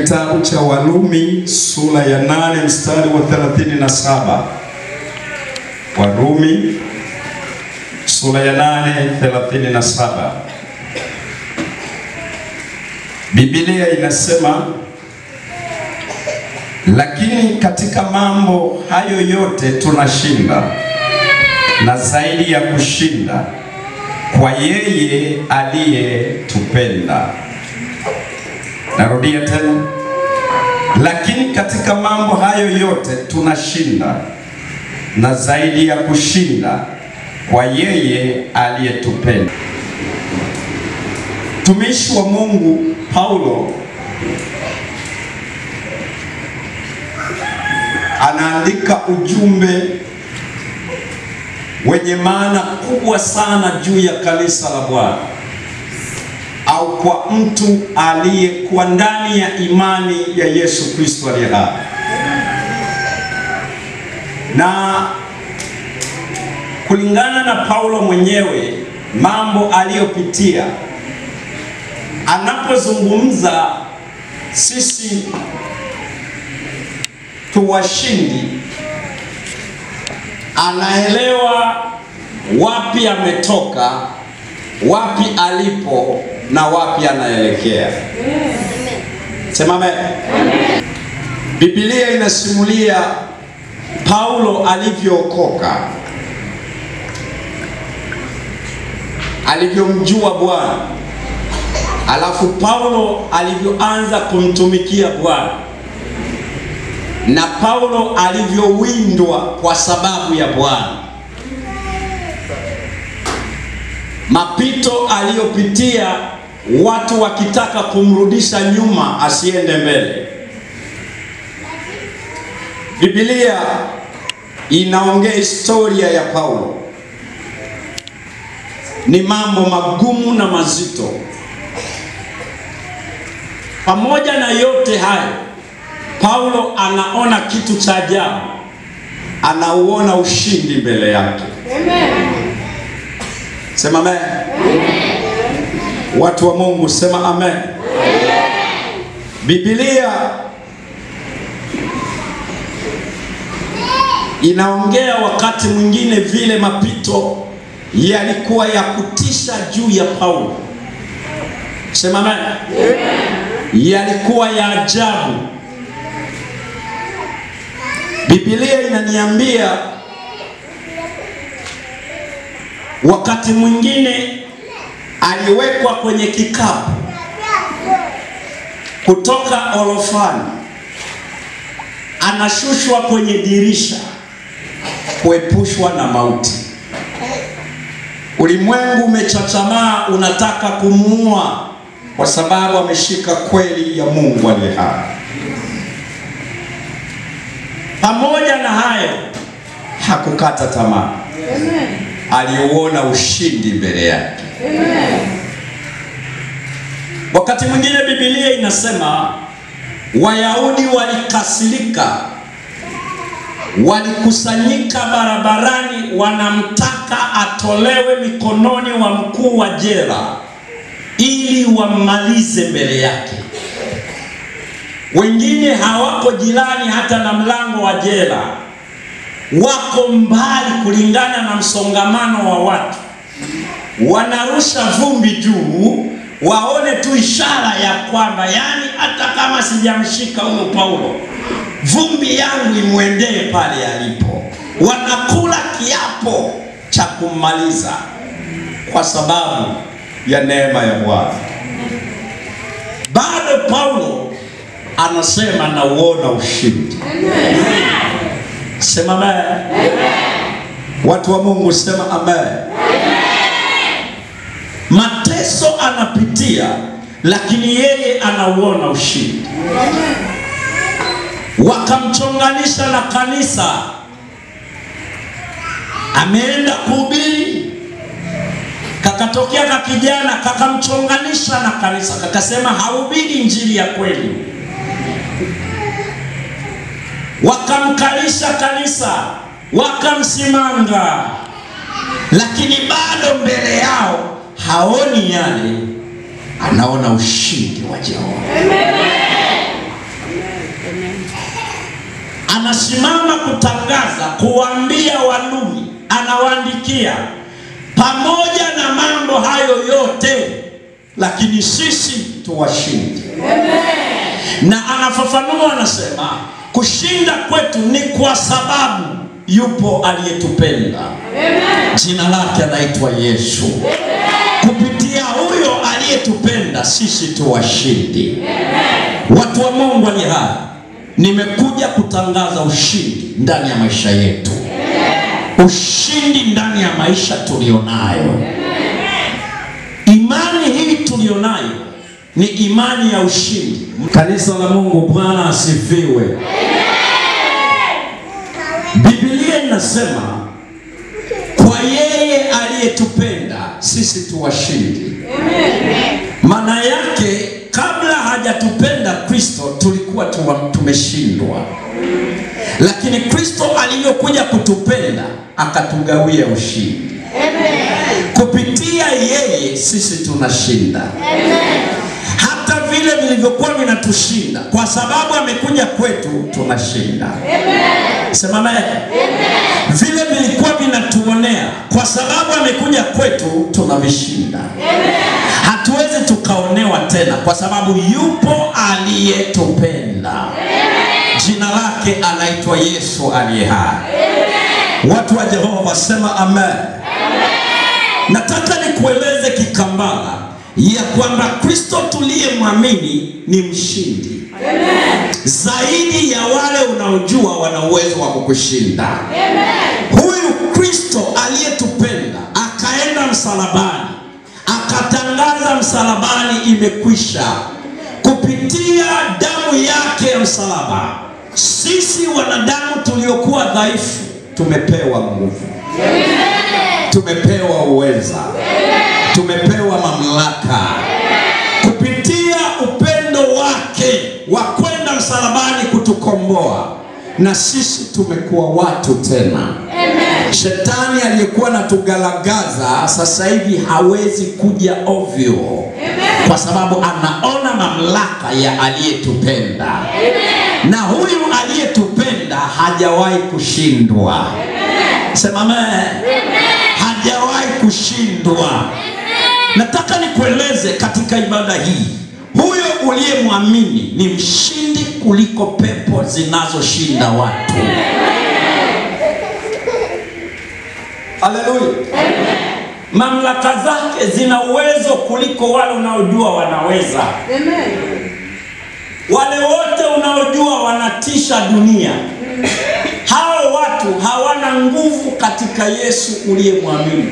kitabu cha Warumi sura ya nane mstari wa 37. Warumi sura ya nane 37. Biblia inasema, lakini katika mambo hayo yote tunashinda na zaidi ya kushinda kwa yeye aliyetupenda. Narudia tena, lakini katika mambo hayo yote tunashinda na zaidi ya kushinda kwa yeye aliyetupenda. Mtumishi wa Mungu Paulo anaandika ujumbe wenye maana kubwa sana juu ya kanisa la Bwana au kwa mtu aliyekuwa ndani ya imani ya Yesu Kristo aliye hai. Na kulingana na Paulo mwenyewe mambo aliyopitia, anapozungumza sisi tuwashindi, anaelewa wapi ametoka, wapi alipo na wapi anaelekea. Sema amen. Biblia inasimulia Paulo alivyookoka, alivyomjua Bwana, alafu Paulo alivyoanza kumtumikia Bwana na Paulo alivyowindwa kwa sababu ya Bwana, mapito aliyopitia, watu wakitaka kumrudisha nyuma asiende mbele. Biblia inaongea historia ya Paulo, ni mambo magumu na mazito. Pamoja na yote hayo Paulo anaona kitu cha ajabu, anauona ushindi mbele yake. Amen. Sema amen. Watu wa Mungu sema amen. Biblia inaongea wakati mwingine vile mapito yalikuwa ya kutisha juu ya Paulo. Sema amen. Yalikuwa ya ajabu. Biblia inaniambia wakati mwingine aliwekwa kwenye kikapu kutoka orofani, anashushwa kwenye dirisha kuepushwa na mauti. Ulimwengu umechachamaa, unataka kumuua kwa sababu ameshika kweli ya Mungu aliye hai. Pamoja na hayo hakukata tamaa, aliuona ushindi mbele yake. Wakati mwingine Biblia inasema Wayahudi walikasirika, walikusanyika barabarani, wanamtaka atolewe mikononi wa mkuu wa jela ili wammalize mbele yake. Wengine hawako jirani hata na mlango wa jela, wako mbali kulingana na msongamano wa watu. Wanarusha vumbi juu waone tu ishara ya kwamba, yani hata kama sijamshika huyo Paulo, vumbi yangu imwendee pale alipo. Wanakula kiapo cha kummaliza kwa sababu ya neema ya Bwana. Bado Paulo anasema nauona ushindi. Sema amen. Watu wa Mungu sema amen. Mateso anapitia, lakini yeye anauona ushindi. Wakamchonganisha na kanisa, ameenda kuhubiri, kakatokea ka kijana kakamchonganisha na kanisa, kakasema hahubiri injili ya kweli wakamkalisha kanisa, wakamsimanga, lakini bado mbele yao haoni yale, anaona ushindi wa Jehova. anasimama kutangaza, kuwaambia Warumi, anawaandikia pamoja na mambo hayo yote, lakini sisi tuwashindi. Na anafafanua anasema, kushinda kwetu ni kwa sababu yupo aliyetupenda. Jina lake anaitwa Yesu. Kupitia huyo aliyetupenda sisi tu washindi. Watu wa Mungu ali hai, nimekuja kutangaza ushindi ndani ya maisha yetu, ushindi ndani ya maisha tulionayo. Imani hii tulionayo ni imani ya ushindi. Kanisa la Mungu, Bwana asifiwe. Biblia inasema kwa yeye aliyetupenda sisi tu washindi. Maana yake kabla hajatupenda Kristo tulikuwa tuwa- tumeshindwa, lakini Kristo alivyokuja kutupenda akatugawia ushindi. Kupitia yeye sisi tunashinda, hata vile vilivyokuwa vinatushinda, kwa sababu amekuja kwetu tunashinda. Sema amen. Vile vilikuwa vinatuonea, kwa sababu amekuja kwetu tunavishinda. Hatuwezi tukaonewa tena, kwa sababu yupo aliyetupenda. Jina lake anaitwa Yesu aliye hai. Watu wa Jehova wasema amen. Nataka nikueleze kikambala ya kwamba Kristo tuliyemwamini ni mshindi zaidi ya wale unaojua wana uwezo wa kukushinda. Huyu Kristo aliyetupenda akaenda msalabani, akatangaza msalabani imekwisha. Kupitia damu yake ya msalaba, sisi wanadamu tuliokuwa dhaifu tumepewa nguvu, tumepewa uweza, tumepewa mamlaka kupitia upendo wake wa kwenda msalabani kutukomboa, na sisi tumekuwa watu tena. Shetani aliyekuwa natugalagaza sasa hivi hawezi kuja ovyo, kwa sababu anaona mamlaka ya aliyetupenda, na huyu aliyetupenda hajawahi kushindwa. Sema amen. Hajawahi kushindwa. Nataka nikueleze katika ibada hii, huyo uliyemwamini ni mshindi kuliko pepo zinazoshinda watu. Haleluya! Mamlaka zake zina uwezo kuliko wale unaojua wanaweza. Wale wote unaojua wanatisha dunia, hao watu hawana nguvu katika Yesu uliyemwamini.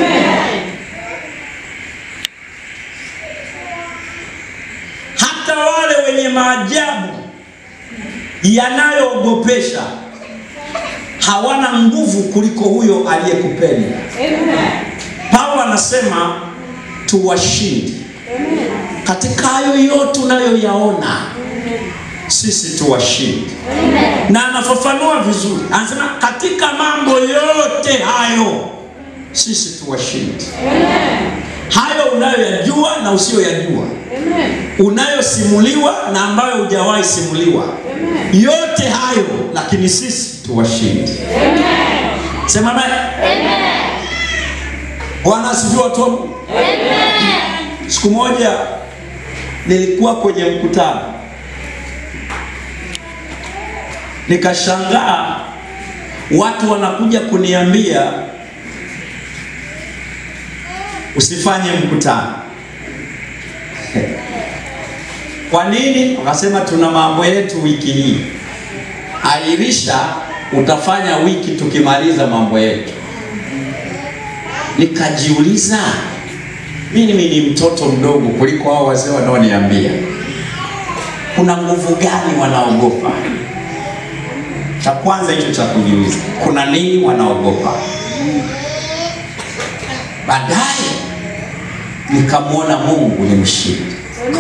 hata wale wenye maajabu yanayoogopesha hawana nguvu kuliko huyo aliyekupenda. Paulo anasema tuwashindi katika hayo yote unayoyaona, sisi tuwashindi, na anafafanua vizuri, anasema katika mambo yote hayo sisi tuwashindi. Hayo unayoyajua na usiyoyajua unayosimuliwa na ambayo hujawahi simuliwa, yote hayo, lakini sisi tuwashindi. Sema amen. Bwana asifiwe watu wa Mungu. Siku moja nilikuwa kwenye mkutano nikashangaa, watu wanakuja kuniambia usifanye mkutano. Kwa nini? Wakasema tuna mambo yetu wiki hii, airisha, utafanya wiki tukimaliza mambo yetu. Nikajiuliza, mimi ni mtoto mdogo kuliko hao wazee wanaoniambia, kuna nguvu gani wanaogopa? Cha kwanza hicho cha kujiuliza, kuna nini wanaogopa? Baadaye nikamwona Mungu ni mshindi.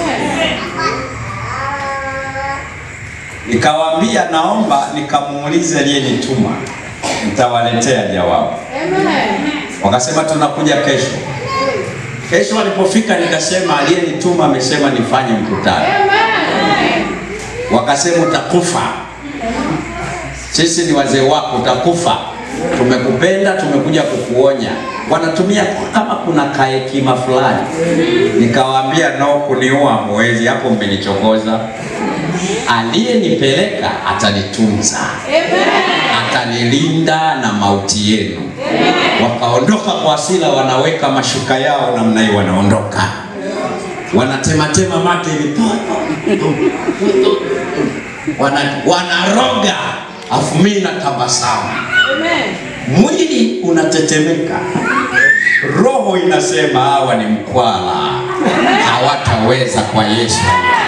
Nikawaambia naomba nikamuulize aliyenituma, nitawaletea jawabu. Wakasema tunakuja kesho. Kesho walipofika, nikasema aliyenituma amesema nifanye mkutano. Wakasema utakufa. sisi ni wazee wako, utakufa. Tumekupenda, tumekuja kukuonya. Wanatumia kama kuna kahekima fulani. Nikawaambia no, kuniua mwezi hapo, mmenichokoza. Aliyenipeleka atanitunza, atanilinda na mauti yenu. Wakaondoka kwa hasira, wanaweka mashuka yao namna hiyo, wanaondoka wanatematema mate hivi wana, wanaroga afu mimi natabasamu, mwili unatetemeka, roho inasema hawa ni mkwala, hawataweza kwa Yesu.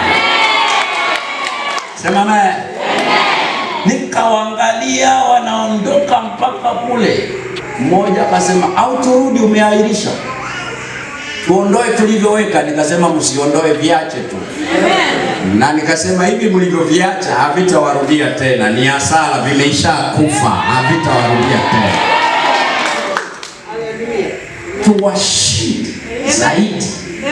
Sema naye. Nikawaangalia wanaondoka mpaka kule, mmoja akasema au turudi, umeahirisha tuondoe tulivyoweka. Nikasema msiondoe, viache tu na nikasema hivi mlivyoviacha havitawarudia tena, ni hasara, vimeisha kufa, havitawarudia tena. Tuwashinde zaidi,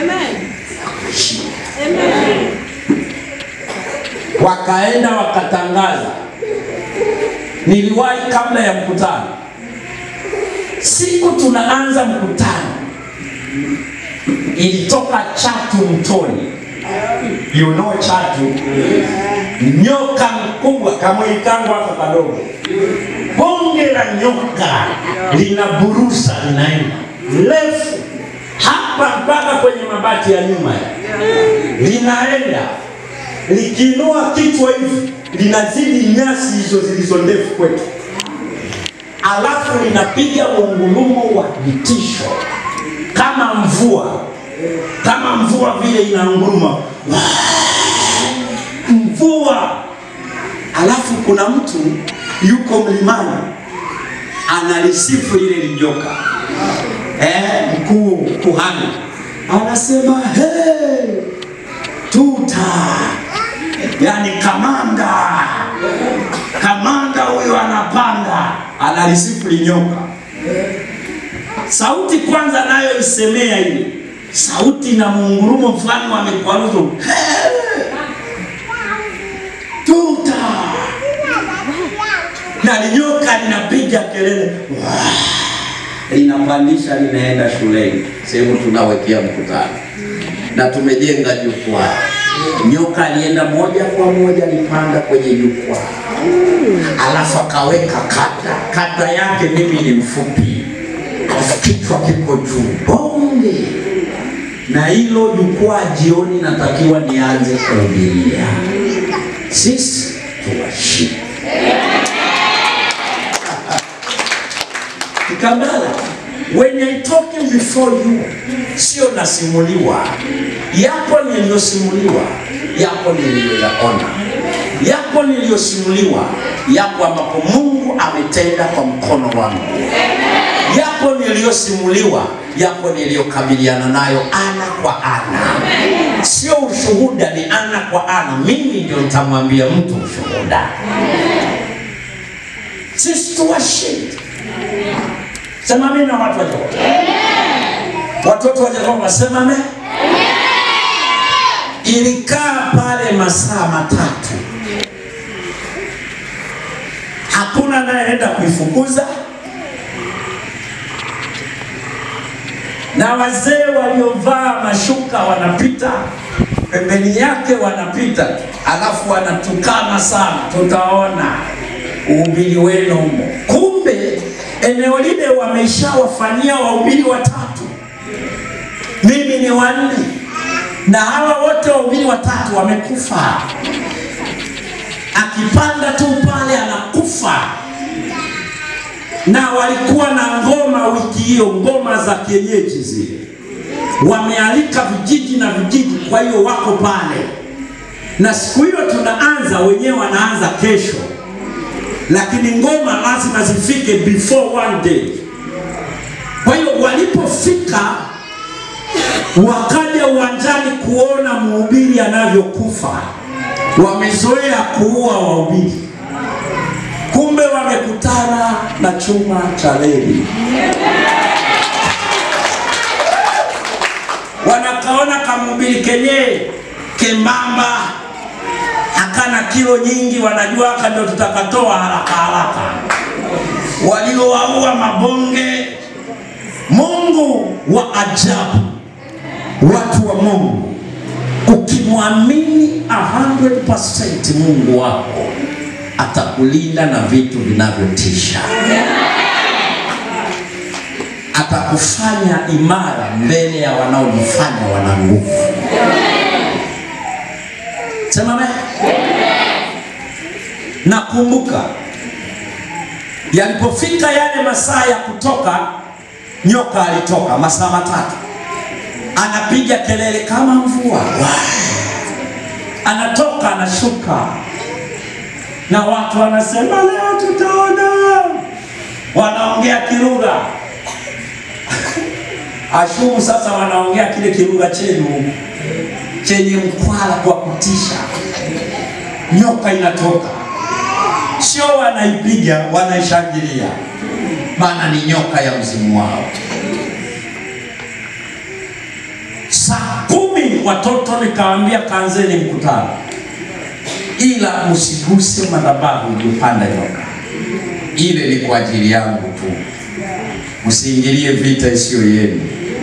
wakaenda wakatangaza. Niliwahi kabla ya mkutano, siku tunaanza mkutano, ilitoka chatu mtoni you know chatu, nyoka mkubwa kama ikangu hapa kadogo, bonge la nyoka linaburusa, linaenda refu hapa mpaka kwenye mabati ya nyuma, linaenda likiinua kichwa hivi linazidi nyasi hizo zilizo ndefu kwetu, alafu linapiga ungulumo wa vitisho kama mvua kama mvua vile inaunguruma mvua. Alafu kuna mtu yuko mlimani analisifu lile lijoka eh, mkuu kuhani anasema hey, tuta, yani kamanda, kamanda huyo anapanda, analisifu linyoka. Sauti kwanza nayo isemea ile sauti na muungurumo fulani wa mikwaruzo tuta na linyoka linapiga kelele linapandisha linaenda shuleni, sehemu tunawekea mkutano, na tumejenga jukwaa. Nyoka alienda moja kwa moja, alipanda kwenye jukwaa, alafu akaweka kata. Kata yake mimi ni mfupi, alafu kichwa kiko juu, bonge na hilo jukwaa jioni natakiwa nianze kuhubiria. Sisi tuwashinde. Kikambala, when I talking before you, sio nasimuliwa, yapo niliyosimuliwa, yapo niliyoyaona, yapo niliyosimuliwa, yapo ambapo Mungu ametenda kwa mkono wangu yapo niliyosimuliwa, yapo niliyokabiliana nayo ana kwa ana. Sio ushuhuda, ni ana kwa ana. Mimi ndio nitamwambia mtu ushuhuda. Sisi tuwashinde. Sema mimi na watu wa Jehova. Watoto wa Jehova sema amen. Ilikaa pale masaa matatu, hakuna anayeenda kuifukuza na wazee waliovaa mashuka wanapita pembeni yake, wanapita alafu wanatukana sana, tutaona uhubiri wenu humo. Kumbe eneo lile wameshawafanyia wahubiri watatu, mimi ni wanne, na hawa wote wahubiri watatu wamekufa. Akipanda tu pale anakufa na walikuwa na ngoma wiki hiyo, ngoma za kienyeji zile, wamealika vijiji na vijiji, kwa hiyo wako pale, na siku hiyo tunaanza, wenyewe wanaanza kesho, lakini ngoma lazima zifike before one day. Kwa hiyo walipofika, wakaja uwanjani kuona mhubiri anavyokufa. Wamezoea kuua wahubiri kumbe wamekutana na chuma cha reli, wanakaona kamhubiri kenye kembamba, hakana ana kilo nyingi, wanajua haka ndio tutakatoa haraka haraka, waliowaua mabonge. Mungu wa ajabu, watu wa Mungu, ukimwamini 100% Mungu wako atakulinda na vitu vinavyotisha, atakufanya imara mbele ya wanaojifanya wana nguvu. Sema amen. Nakumbuka yalipofika yale masaa ya kutoka, nyoka alitoka masaa matatu, anapiga kelele kama mvua, anatoka anashuka, na watu wanasema leo tutaona, wanaongea kilugha ashumu. Sasa wanaongea kile kilugha chenu chenye mkwala kwa kutisha. Nyoka inatoka, sio wanaipiga, wanaishangilia, maana ni nyoka ya mzimu wao. Saa kumi watoto nikawaambia, kaanzeni mkutano, ila msiguse madhabahu iliyopanda nyoka. Ile ni kwa ajili yangu tu, msiingilie vita isiyo yenu.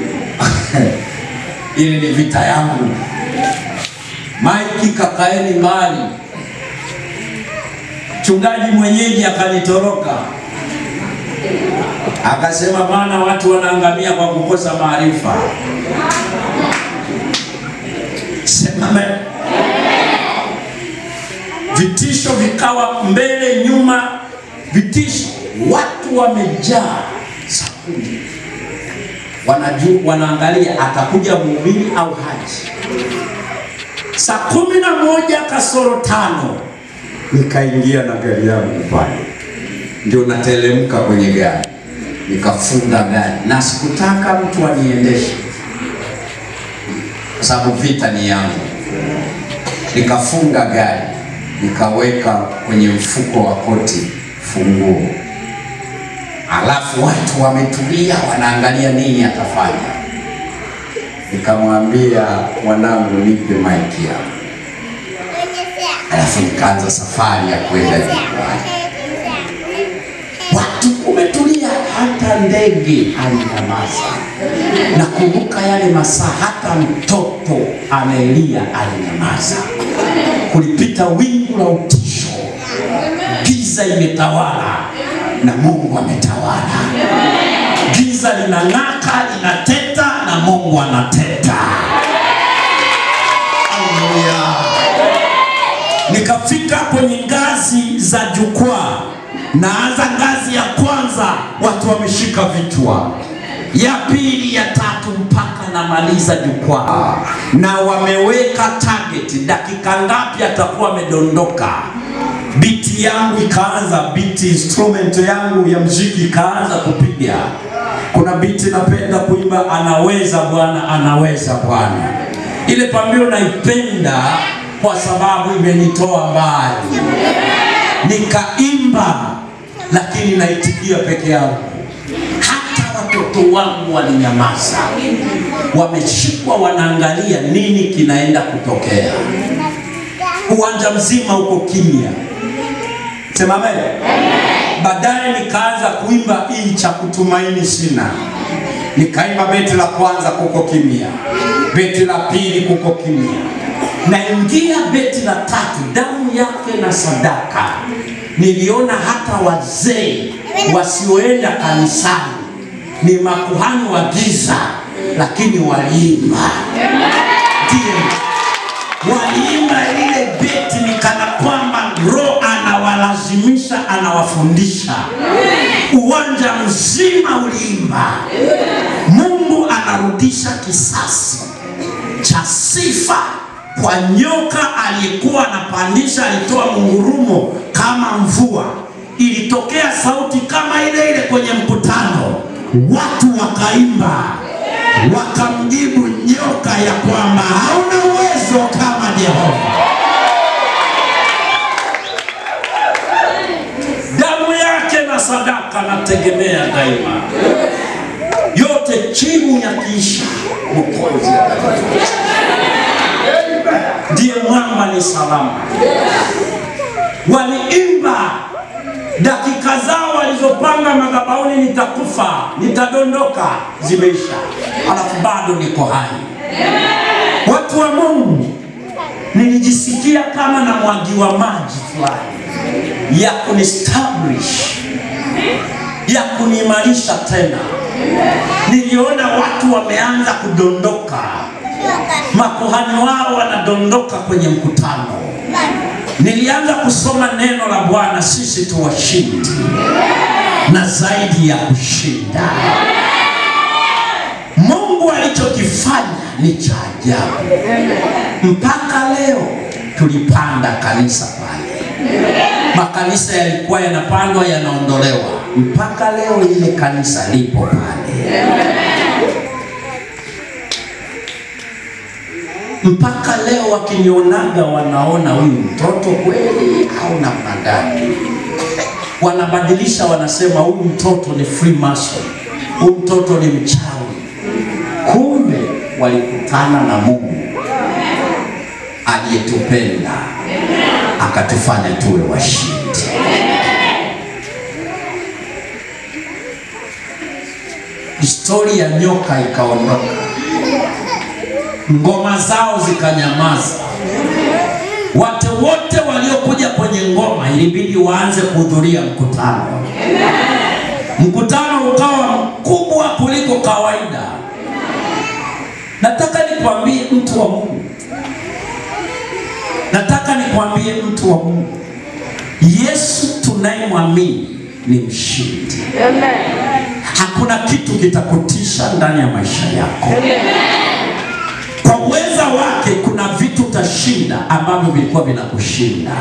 Ile ni vita yangu. Maiki, kakaeni mbali. Mchungaji mwenyeji akanitoroka akasema, maana watu wanaangamia kwa kukosa maarifa. Sema amen. Vitisho vikawa mbele nyuma, vitisho, watu wamejaa sakuni, wanajua, wanaangalia atakuja mhubiri au haji. Saa kumi na moja kasoro tano nikaingia na gari yangu pale, ndio natelemka kwenye gari, nikafunga gari na sikutaka mtu aniendeshe kwa sababu vita ni yangu. Nikafunga gari, nikaweka kwenye mfuko wa koti funguo, alafu watu wametulia, wanaangalia nini atafanya. Nikamwambia mwanangu, nipe maiki yako, alafu nikaanza safari ya kwenda nyumbani. Watu umetulia, hata ndege alinyamaza. Nakumbuka yale masaa, hata mtoto amelia alinyamaza. Kulipita wingu la utisho, giza imetawala na Mungu ametawala. Giza linang'aka, linateta na Mungu anateta. Haleluya! Nikafika kwenye ngazi za jukwaa, naanza ngazi ya kwanza, watu wameshika vichwa, ya pili, ya tatu, mpaka namaliza jukwaa, na wameweka target, dakika ngapi atakuwa amedondoka. Biti yangu ikaanza, biti instrument yangu ya mziki ikaanza kupiga. Kuna biti napenda kuimba, anaweza Bwana, anaweza Bwana. Ile pambio naipenda kwa sababu imenitoa mbali, nikaimba lakini naitikia peke yangu. Hata watoto wangu walinyamaza, wameshikwa, wanaangalia nini kinaenda kutokea. Uwanja mzima uko kimya. Sema amen. Baadaye nikaanza kuimba hii cha kutumaini sina, nikaimba beti la kwanza, kuko kimya, beti la pili, kuko kimya, naingia beti la tatu, damu yake na sadaka. Niliona hata wazee wasioenda kanisani ni makuhani wa giza, lakini waliimba, ndio waliimba lile beti, ni kana kwamba Roho anawalazimisha, anawafundisha. Uwanja mzima uliimba. Mungu anarudisha kisasi cha sifa kwa nyoka aliyekuwa anapandisha, alitoa mungurumo kama mvua, ilitokea sauti kama ile ile kwenye mkutano, watu wakaimba, wakamjibu nyoka ya kwamba hauna uwezo kama Jehova. Damu yake na sadaka nategemea daima, yote chini ya kiisha Mwokozi atatutoa. ndiye mwamba ni salama. waliimba dakika zao walizopanga madhabahuni, nitakufa, nitadondoka, zimeisha, alafu bado niko hai. Watu wa Mungu, nilijisikia kama na mwagiwa maji fulani ya kunistablish, ya kuniimarisha tena. Niliona watu wameanza kudondoka, makuhani wao wanadondoka kwenye mkutano. Nilianza kusoma neno la Bwana, sisi tu washindi na zaidi ya kushinda. Mungu alichokifanya ni cha ajabu. Mpaka leo tulipanda kanisa pale, makanisa yalikuwa yanapandwa yanaondolewa, mpaka leo ile kanisa lipo pale. mpaka leo wakinionaga wanaona huyu mtoto kweli au namna gani? Wanabadilisha, wanasema huyu mtoto ni Freemason, huyu mtoto ni mchawi. Kumbe walikutana na Mungu aliyetupenda akatufanya tuwe washindi. Historia ya nyoka ikaondoka ngoma zao zikanyamaza. Watu wote waliokuja kwenye ngoma ilibidi waanze kuhudhuria mkutano. Mkutano ukawa mkubwa kuliko kawaida. Nataka nikwambie mtu wa Mungu, nataka nikwambie mtu wa Mungu, Yesu tunayemwamini ni mshindi. Hakuna kitu kitakutisha ndani ya maisha yako kwa uweza wake kuna vitu utashinda ambavyo vilikuwa vinakushinda.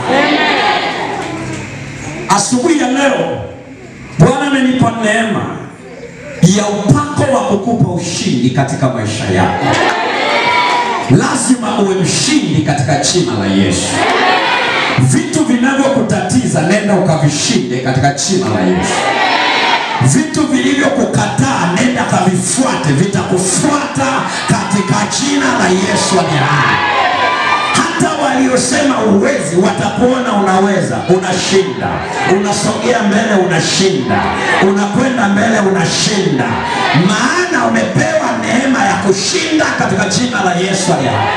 Asubuhi ya leo Bwana amenipa neema ya upako wa kukupa ushindi katika maisha yako. Lazima uwe mshindi katika jina la Yesu. Vitu vinavyokutatiza nenda ukavishinde katika jina la Yesu. Vitu vilivyokukataa nenda kavifuate, vitakufuata katika jina la Yesu aliye hai. Hata waliosema uwezi watakuona unaweza, unashinda, unasogea mbele, unashinda, unakwenda mbele, unashinda, maana umepewa neema ya kushinda katika jina la Yesu aliye hai.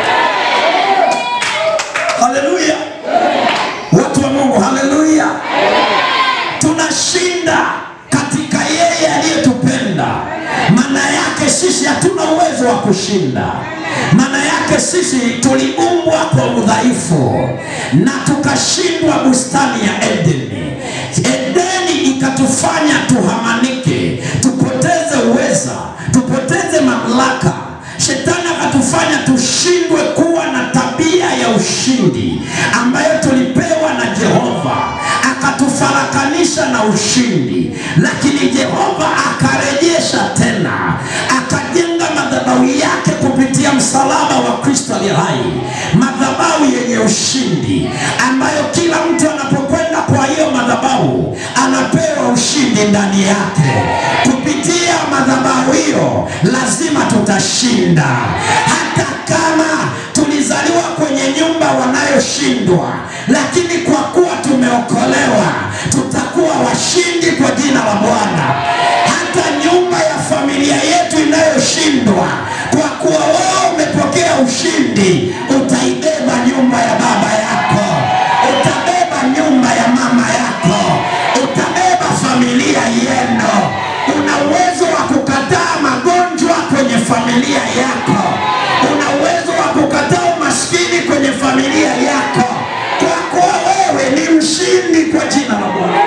Haleluya, watu wa Mungu, haleluya, tunashinda katika yeye aliyetupenda. Maana yake sisi hatuna uwezo wa kushinda. Maana yake sisi tuliumbwa kwa udhaifu na tukashindwa bustani ya Edeni. Edeni ikatufanya tuhamanike, tupoteze uweza, tupoteze mamlaka. Shetani akatufanya tushindwe kuwa na tabia ya ushindi ambayo tulipewa na Jehova, akatufarakanisha na ushindi, lakini Jehova akarejesha tena, akajenga madhabahu yake kupitia msalaba wa Kristo aliye hai, madhabahu yenye ushindi, ambayo kila mtu anapokwenda kwa hiyo madhabahu anapewa ushindi ndani yake. Kupitia madhabahu hiyo lazima tutashinda, hata kama tulizaliwa kwenye nyumba wanayoshindwa, lakini kwa kuwa tumeokolewa tutakuwa washindi kwa jina la Bwana. Hata nyumba ya familia yetu inayoshindwa, kwa kuwa wewe umepokea ushindi, utaibeba nyumba ya baba yako, utabeba nyumba ya mama yako, utabeba familia yenu. Una uwezo wa kukataa magonjwa kwenye familia yako, una uwezo wa kukataa umaskini kwenye familia yako, kwa kuwa wewe ni mshindi kwa jina la Bwana.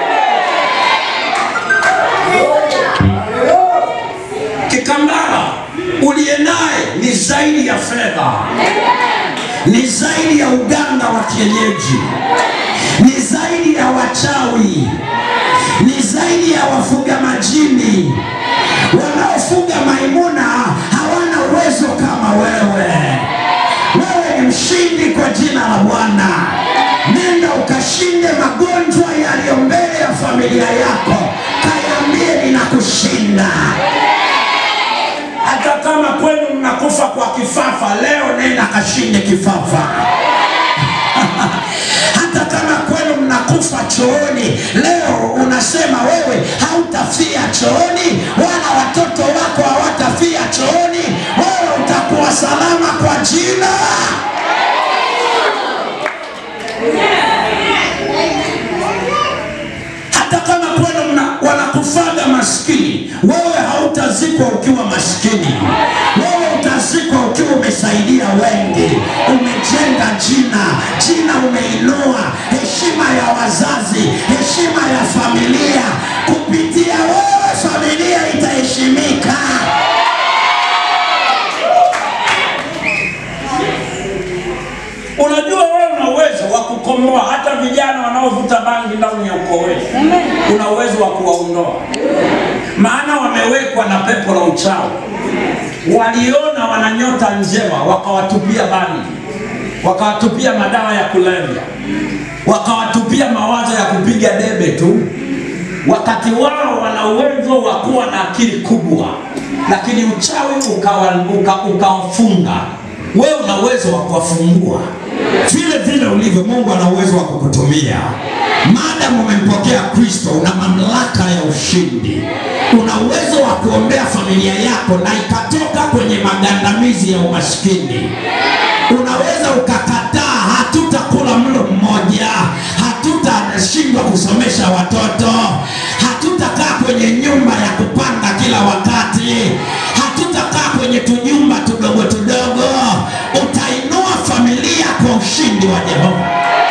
Kikambala uliye naye ni zaidi ya fedha, ni zaidi ya uganga wa kienyeji, ni zaidi ya wachawi, ni zaidi ya wafuga majini. Wanaofuga maimuna hawana uwezo kama wewe. Wewe ni mshindi kwa jina la Bwana. Nenda ukashinde magonjwa yaliyo mbele ya familia yako, kayambie ninakushinda. Hata kama kwenu mnakufa kwa kifafa, leo nenda kashinde kifafa. Hata kama kwenu mna unakufa chooni, leo unasema wewe hautafia chooni, wala watoto wako hawatafia chooni, wewe utakuwa salama kwa jina hata kama kwenu mna- wanakufaga maskini, wewe hautazikwa ukiwa maskini. Wewe utazikwa ukiwa umesaidia wengi, umejenga jina, jina umeinua, heshima ya wazazi, heshima ya familia. Kupitia wewe familia itaheshimika. Unajua wewe una uwezo wa kukomboa hata vijana wanaovuta bangi ndani ya ukoo wetu. Una uwezo wa kuwaondoa, maana wamewekwa na pepo la uchawi. Waliona wana nyota njema, wakawatupia bangi, wakawatupia madawa ya kulevya, wakawatupia mawazo ya kupiga debe tu, wakati wao wana uwezo wa kuwa na akili kubwa, lakini uchawi ukawa- uka- ukawafunga. Wewe una uwezo wa kuwafungua vile vile ulivyo, Mungu ana uwezo wa kukutumia. Maadamu umempokea Kristo, una mamlaka ya ushindi, una uwezo wa kuombea familia yako na ikatoka kwenye magandamizi ya umaskini. Unaweza ukakataa, hatutakula mlo mmoja, hatutashindwa kusomesha watoto, hatutakaa kwenye nyumba ya kupanga kila wakati, hatutakaa kwenye tunyumba tudogo tudogo. Utainua familia kwa ushindi wa Jehova.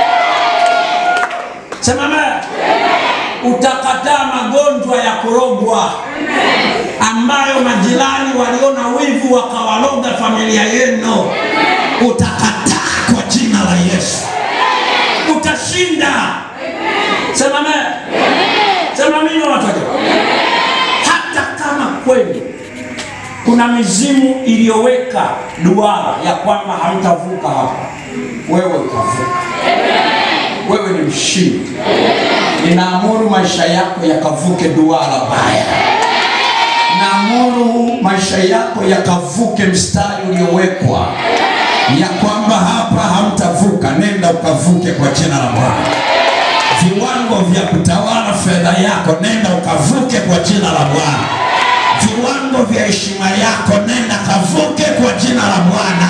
Sema amen. Utakataa magonjwa ya kurogwa ambayo majirani waliona wivu wakawaloga familia yenu. Utakataa kwa jina la Yesu. Utashinda. Sema amen. Sema amina watu wa Mungu. Hata kama kweli kuna mizimu iliyoweka duara ya kwamba hamtavuka hapa, wewe utavuka. Wewe ni mshindi. Ninaamuru maisha yako yakavuke duara baya. Naamuru maisha yako yakavuke mstari uliowekwa ya kwamba hapa hamtavuka. Nenda ukavuke kwa jina la Bwana. Viwango vya kutawala fedha yako, nenda ukavuke kwa jina la Bwana. Viwango vya heshima yako, nenda kavuke kwa jina la Bwana.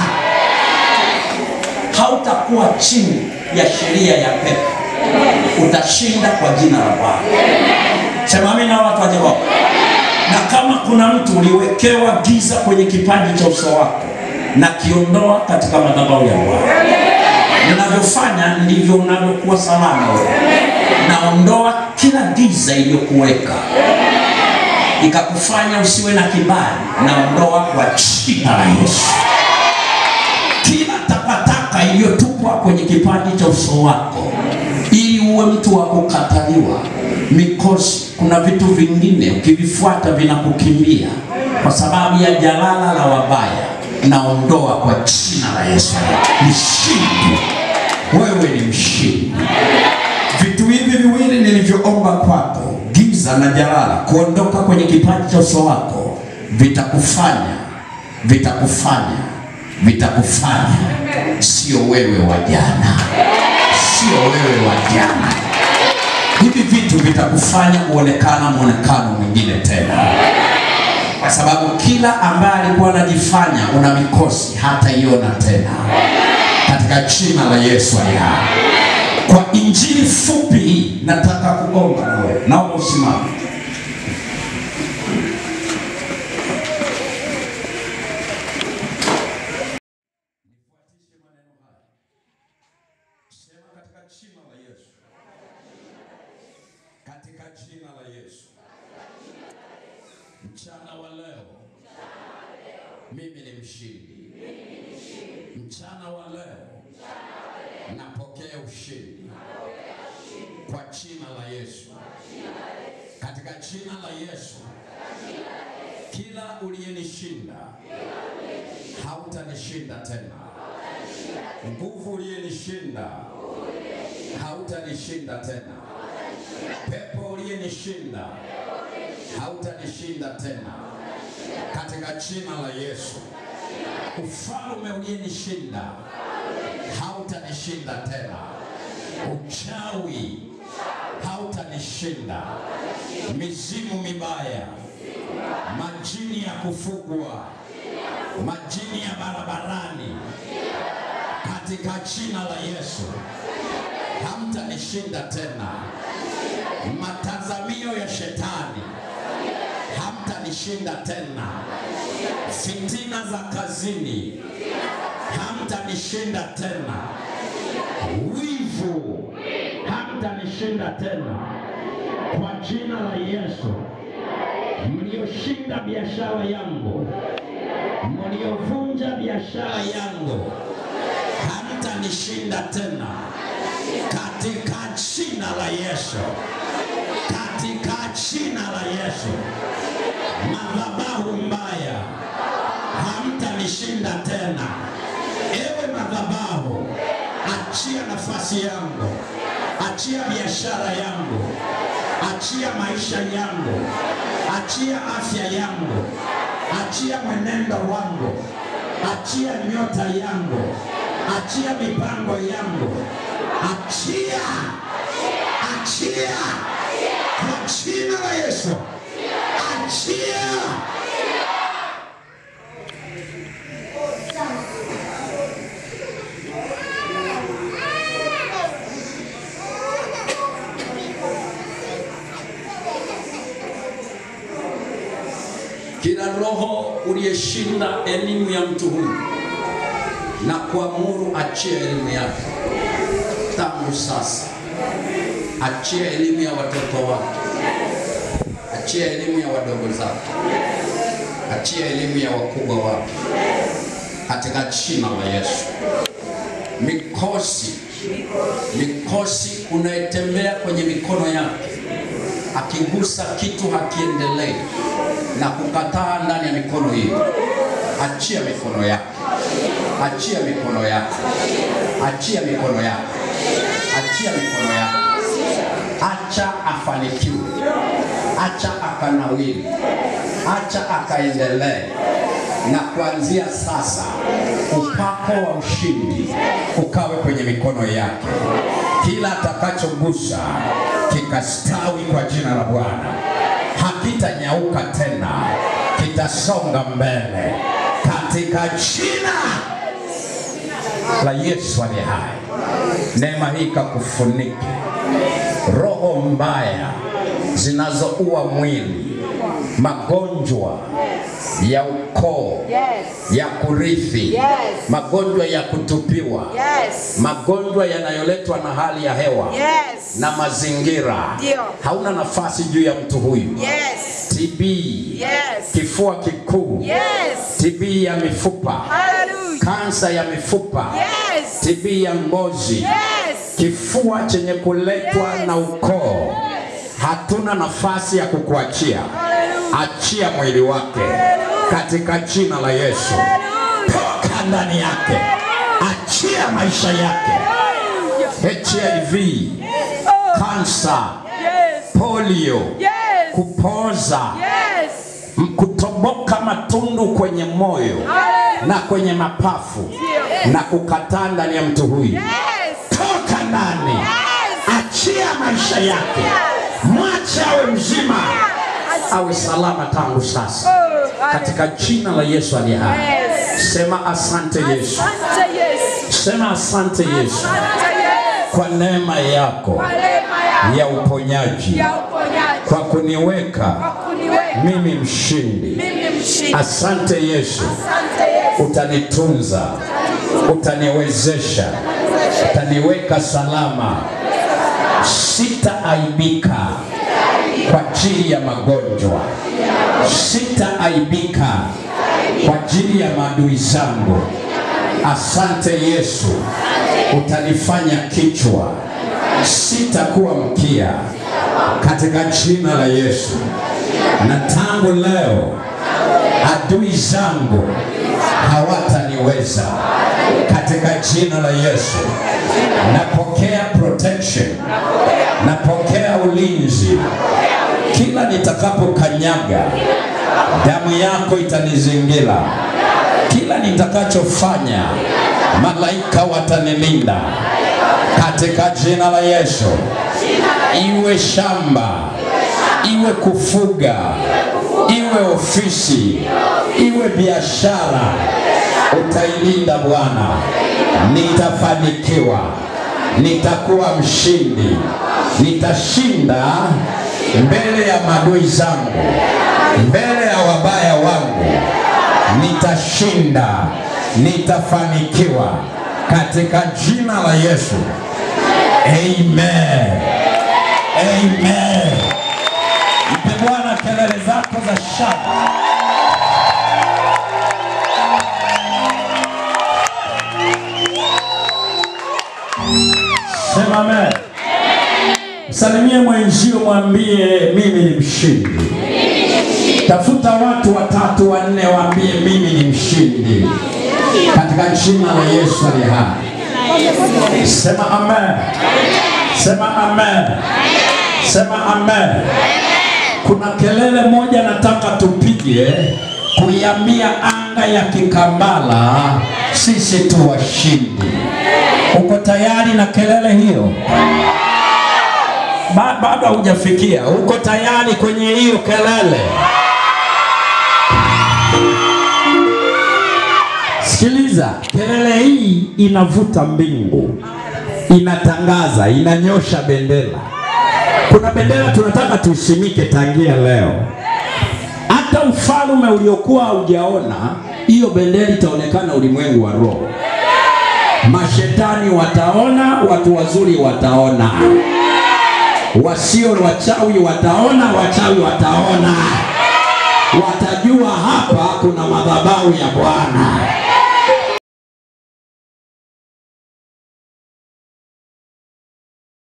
Hautakuwa chini ya sheria ya pepo, utashinda kwa jina la Bwana. Sema amina watu wa Jehova. Na kama kuna mtu uliwekewa giza kwenye kipaji cha uso wako, na kiondoa katika madhabahu ya Bwana. Ninavyofanya ndivyo unavyokuwa salama wewe. Naondoa kila giza iliyokuweka ikakufanya usiwe na kibali, naondoa kwa jina la Yesu. Kila takataka iliyotupwa kwenye kipaji cha uso wako ili uwe mtu wa kukataliwa, mikosi, kuna vitu vingine ukivifuata vinakukimbia kwa sababu ya jalala la wabaya, naondoa kwa jina la Yesu. Mshindi, wewe ni mshindi. Vitu hivi viwili nilivyoomba kwako, giza na jalala, kuondoka kwenye kipaji cha uso wako, vitakufanya vitakufanya vitakufanya sio wewe wa jana, sio wewe wa jana. Hivi vitu vitakufanya kuonekana mwonekano mwingine tena, kwa sababu kila ambaye alikuwa anajifanya una mikosi hataiona tena, katika jina la Yesu aliye hai. Kwa injili fupi hii nataka kuomba na wewe, naomba usimame. Sema katika jina la Yesu. Katika jina la Yesu. Mchana wa leo mimi ni mshindi. Mchana wa leo napokea ushindi kwa jina la Yesu. Katika jina la Yesu. Kila uliyenishinda hautanishinda tena. Nguvu uliyenishinda hautanishinda tena. Pepo uliyenishinda hautanishinda tena, katika jina la Yesu. Ufalme uliyenishinda hautanishinda tena, uchawi hautanishinda, mizimu mibaya, majini ya kufugwa, majini ya barabarani, katika jina la Yesu hamtanishinda tena. Matazamio ya shetani hamtanishinda tena. Fitina za kazini hamtanishinda tena. Wivu hamtanishinda tena, kwa jina la Yesu. Mlioshinda biashara yangu, mliovunja biashara yangu, hamtanishinda tena, katika jina la Yesu, katika jina la Yesu. Madhabahu mbaya hamtanishinda tena. Ewe madhabahu, achia nafasi yangu, achia biashara yangu, achia maisha yangu, achia afya yangu, achia mwenendo wangu, achia nyota yangu, achia mipango yangu, achia, achia kwa jina la Yesu, achia. Kila roho uliyeshinda elimu ya mtu huyu na kuamuru achia elimu yake tangu sasa. Achia elimu ya watoto wake, achia elimu ya wadogo zake, achia elimu ya wakubwa wake, katika jina la Yesu. Mikosi, mikosi unayetembea kwenye mikono yake, akigusa kitu hakiendelei na kukataa ndani ya mikono hiyo, achia mikono yake, achia mikono yake, achia mikono yake, achia mikono yake, acha afanikiwe, acha akanawiri, acha akaendelee. Na kuanzia sasa upako wa ushindi ukawe kwenye mikono yake, kila atakachogusa kikastawi kwa jina la Bwana hakitanyauka tena, kitasonga mbele katika jina la Yesu aliye hai. Neema hii kakufunike roho mbaya zinazoua mwili, magonjwa ya ukoo, Yes. ya kurithi, Yes. magonjwa ya kutupiwa, Yes. magonjwa yanayoletwa na hali ya hewa Yes. na mazingira, Ndio. hauna nafasi juu ya mtu huyu. Yes. TB, Yes. kifua kikuu, Yes. TB ya mifupa, Hallelujah. kansa ya mifupa, Yes. TB ya ngozi, Yes. kifua chenye kuletwa Yes. na ukoo, hatuna nafasi ya kukuachia. Hallelujah. Achia mwili wake katika jina la Yesu, toka ndani yake, achia maisha yake. HIV, kansa, Yes. polio, Yes. kupoza, Yes. m- kutoboka matundu kwenye moyo Hallelujah. na kwenye mapafu na kukataa ndani ya mtu huyu, Yes. toka ndani, Yes. achia maisha yake, mwache awe mzima, awe salama tangu sasa, Oh, katika jina la Yesu aliye hai. Yes. Sema asante Yesu, Asante Yesu. sema asante Yesu Asante Yesu. kwa neema yako Kwa neema ya uponyaji, ya uponyaji. kwa kuniweka Kwa kuniweka mimi mshindi. mimi mshindi. Asante Yesu, Asante Yesu. utanitunza, utaniwezesha, utaniweka salama, sitaaibika kwa ajili ya magonjwa, sitaaibika kwa ajili ya maadui zangu. Asante Yesu, utanifanya kichwa, sitakuwa mkia, katika jina la Yesu. Na tangu leo adui zangu hawataniweza katika jina la Yesu. Napokea protection, napokea ulinzi. Kila nitakapokanyaga, damu yako itanizingira. Kila nitakachofanya, malaika watanilinda katika jina la Yesu. Iwe shamba, iwe kufuga, iwe ofisi, iwe biashara, utailinda Bwana. Nitafanikiwa, nitakuwa mshindi, nitashinda mbele ya madui zangu, mbele ya wabaya wangu, nitashinda, nitafanikiwa katika jina la Yesu. Amen. Amen. Mpe Bwana kelele zako za shangwe. Sema amen. Msalimie mwenzio, mwambie mimi ni mshindi. Tafuta watu watatu wanne, waambie mimi ni mshindi katika jina la Yesu aliye hai. Sema amen. Sema amen. Sema amen. Kuna kelele moja nataka tupige kuiambia anga ya Kikambala, sisi tu washindi. Uko tayari na kelele hiyo? Ba- Bado haujafikia. Uko tayari kwenye hiyo kelele? Sikiliza, kelele hii inavuta mbingu, inatangaza, inanyosha bendera. Kuna bendera tunataka tuisimike tangia leo. Hata ufalme uliokuwa haujaona, hiyo bendera itaonekana ulimwengu wa roho. Mashetani wataona, watu wazuri wataona, wasio wachawi wataona, wachawi wataona, watajua hapa kuna madhabahu ya Bwana.